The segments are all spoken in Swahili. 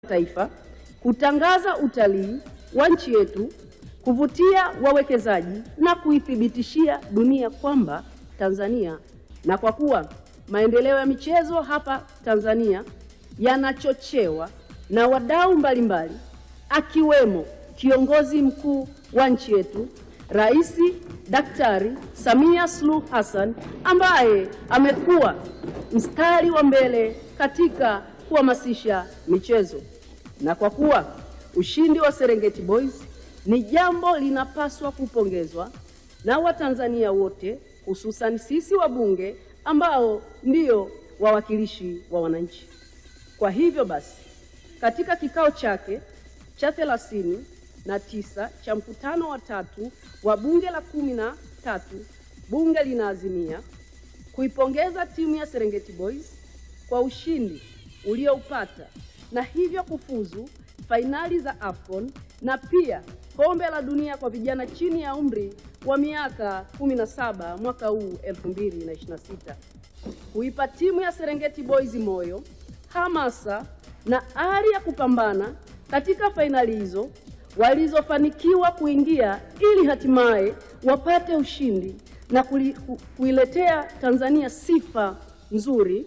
taifa, kutangaza utalii wa nchi yetu, kuvutia wawekezaji na kuithibitishia dunia kwamba Tanzania, na kwa kuwa maendeleo ya michezo hapa Tanzania yanachochewa na wadau mbalimbali akiwemo kiongozi mkuu wa nchi yetu Rais Daktari Samia Suluhu Hassan ambaye amekuwa mstari wa mbele katika kuhamasisha michezo. Na kwa kuwa ushindi wa Serengeti Boys ni jambo linapaswa kupongezwa na Watanzania wote, hususan sisi wabunge ambao ndio wawakilishi wa wananchi. Kwa hivyo basi, katika kikao chake cha thelathini na tisa cha mkutano wa tatu wa bunge la kumi na tatu bunge linaazimia kuipongeza timu ya Serengeti Boys kwa ushindi ulioupata na hivyo kufuzu fainali za AFCON na pia kombe la dunia kwa vijana chini ya umri wa miaka 17 mwaka huu 2026, kuipa timu ya Serengeti Boys moyo, hamasa na ari ya kupambana katika fainali hizo walizofanikiwa kuingia ili hatimaye wapate ushindi na kuli, ku, kuiletea Tanzania sifa nzuri.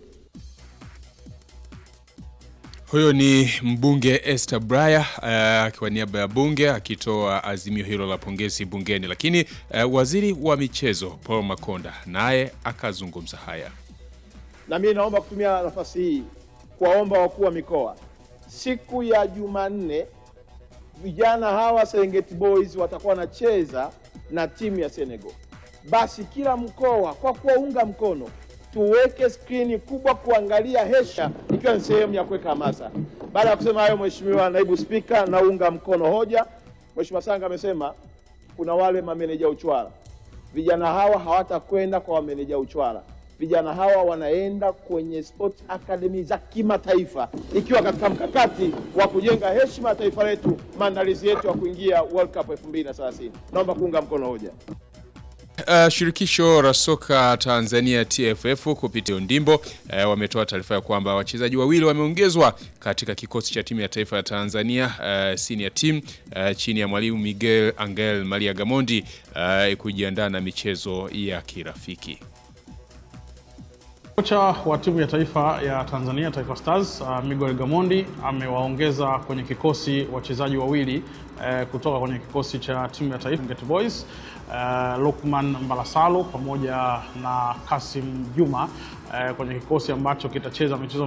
Huyo ni mbunge Esther Braya uh, kwa niaba ya bunge akitoa azimio hilo la pongezi bungeni, lakini uh, waziri wa michezo Paul Makonda naye akazungumza haya. Na mimi naomba kutumia nafasi hii kuwaomba wakuu wa mikoa, siku ya Jumanne vijana hawa Serengeti Boys watakuwa wanacheza na timu ya Senegal. Basi kila mkoa kwa kuwaunga mkono tuweke skrini kubwa kuangalia hesha, ikiwa ni sehemu ya kuweka hamasa. Baada ya kusema hayo, Mheshimiwa Naibu Spika, naunga mkono hoja. Mheshimiwa Sanga amesema kuna wale mameneja uchwara, vijana hawa hawatakwenda kwa wameneja uchwara. Vijana hawa wanaenda kwenye sport academy za kimataifa, ikiwa katika mkakati wa kujenga heshima ya taifa letu, maandalizi yetu ya kuingia World Cup 2030. Naomba kuunga mkono hoja. Uh, shirikisho la soka Tanzania TFF kupitia Ndimbo uh, wametoa taarifa ya kwamba wachezaji wawili wameongezwa katika kikosi cha timu ya taifa ya Tanzania uh, senior team uh, chini ya mwalimu Miguel Angel Maria Gamondi uh, kujiandaa na michezo ya kirafiki. Kocha wa timu ya taifa ya Tanzania Taifa Stars uh, Miguel Gamondi amewaongeza kwenye kikosi wachezaji wawili uh, kutoka kwenye kikosi cha timu ya taifa Serengeti Boys uh, Lukman Mbalasalo pamoja na Kasim Juma uh, kwenye kikosi ambacho kitacheza michezo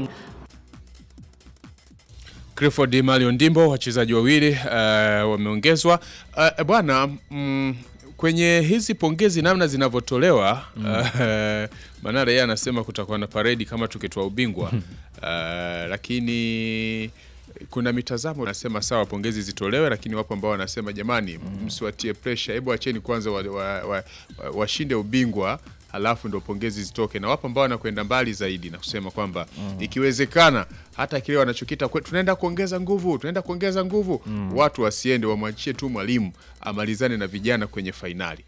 Clifford Malion Ndimbo, wachezaji wawili uh, wameongezwa uh, bwana mm, kwenye hizi pongezi namna zinavyotolewa mm. uh, Manara yeye anasema kutakuwa na paredi kama tukitoa ubingwa uh, lakini kuna mitazamo nasema sawa, pongezi zitolewe, lakini wapo ambao wanasema jamani, msiwatie pressure, hebu acheni kwanza washinde wa, wa, wa, wa ubingwa halafu ndo pongezi zitoke, na wapo ambao wanakwenda mbali zaidi na kusema kwamba mm. ikiwezekana hata kile wanachokita tunaenda kuongeza nguvu, tunaenda kuongeza nguvu mm. watu wasiende, wamwachie tu mwalimu amalizane na vijana kwenye fainali.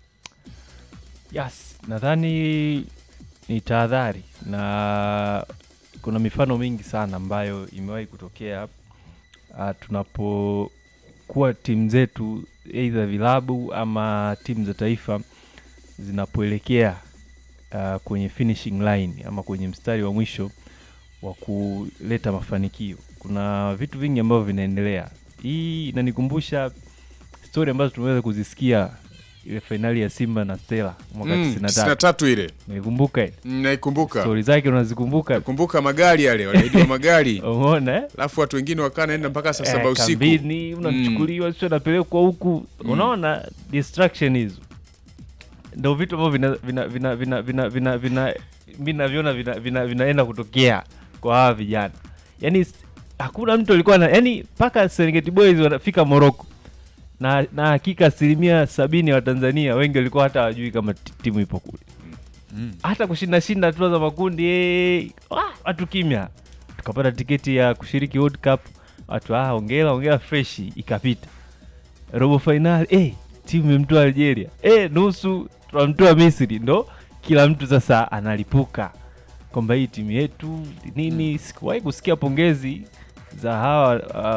Yes, nadhani ni tahadhari na kuna mifano mingi sana ambayo imewahi kutokea uh, tunapokuwa timu zetu aidha vilabu ama timu za taifa zinapoelekea uh, kwenye finishing line ama kwenye mstari wa mwisho wa kuleta mafanikio, kuna vitu vingi ambavyo vinaendelea. Hii inanikumbusha stori ambazo tumeweza kuzisikia ile fainali ya Simba na Stella mwaka Mm, 93 93 ile naikumbuka ile Mm, naikumbuka stori zake unazikumbuka? kumbuka magari yale waliahidiwa magari Umeona eh? alafu watu wengine wakawa naenda mpaka saa saba Eh, usiku kambini unachukuliwa sio napelekwa huku unaona distraction hizo ndo vitu ambavyo vina vina vina vina vina vina vina mi naviona vina, vina, vinaenda kutokea kwa hawa vijana yaani s- hakuna mtu alikuwa na yani mpaka Serengeti Boys wanafika Morocco na na hakika asilimia sabini ya Watanzania wengi walikuwa hata hawajui kama ti- timu ipo kule hata kushinda shinda hatua za makundi eh, wah, watu kimya tukapata tiketi ya kushiriki World Cup watu ah, ongera ongera fresh ikapita robo fainali eh, timu imemtoa Algeria eh, nusu tunamtoa Misri ndo kila mtu sasa analipuka kwamba hii timu yetu nini. Sikuwahi kusikia pongezi za hawa uh,